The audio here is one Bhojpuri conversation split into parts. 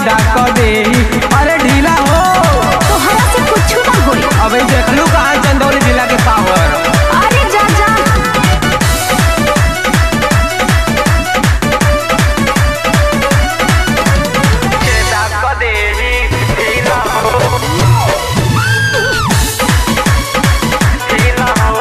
छेदा क दे अरे ढीला हो तोहरा से कुछ ना होई अबे देखलू कहाँ चंदौली जिला के पावर अरे जा जा छेदा क दे ढीला हो ढीला हो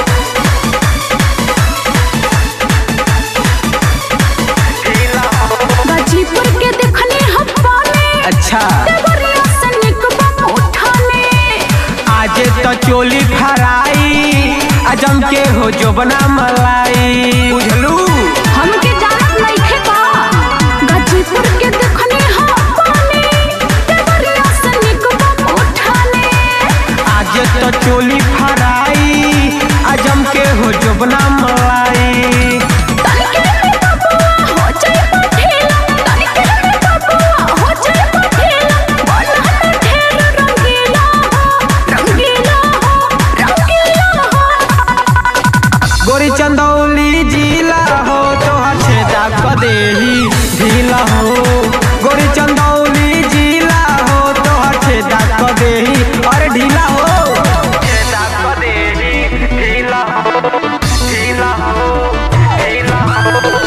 ढीला हो गाजीपुर के देखने हप्पा में अच्छा देवरिया से निकबा उठाने आज तो चोली फराई अजम के हो जो बना मलाई बुझलू हमके जानत नइखे का गाजीपुर के देखने हप्पा में देवरिया से निकबा उठाने आज तो चोली फराई अजम के हो जो बना मलाई तनिके में बबुआ हो जाए पठेला तनिके में बबुआ हो जाए पठेला बनहत ढेर रंगीला हो रंगीला हो रंगीला हो गोरी चंदौली जिला हो तो छेदा क देही ढीला हो गोरी चंदौली जिला हो तो छेदा क देही अरे ढीला हो छेदा क देही ढीला हो ढीला हो ढीला हो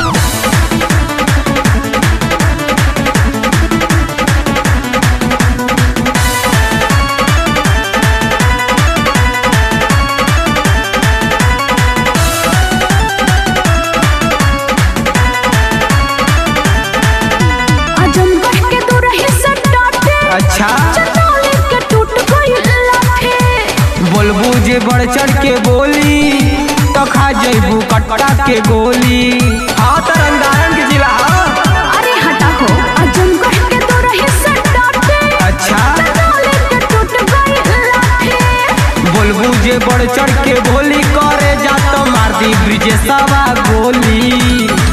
आजमगढ़ के दूरही से डाटे अच्छा चंदौली के टूट गई लाठे बोलबू जे बढ़ चढ़ के बोली तो खा जैबू कट्टा के गोली हाँ तरंगारन के जिला हाँ। अरे हटा हो आजमगढ़ के दूरही से डाटे अच्छा चंदौली के टूट गई लाठे बोलबू जे बढ़ चढ़ के बोली करे जा तो मार दी ब्रिजेशवा गोली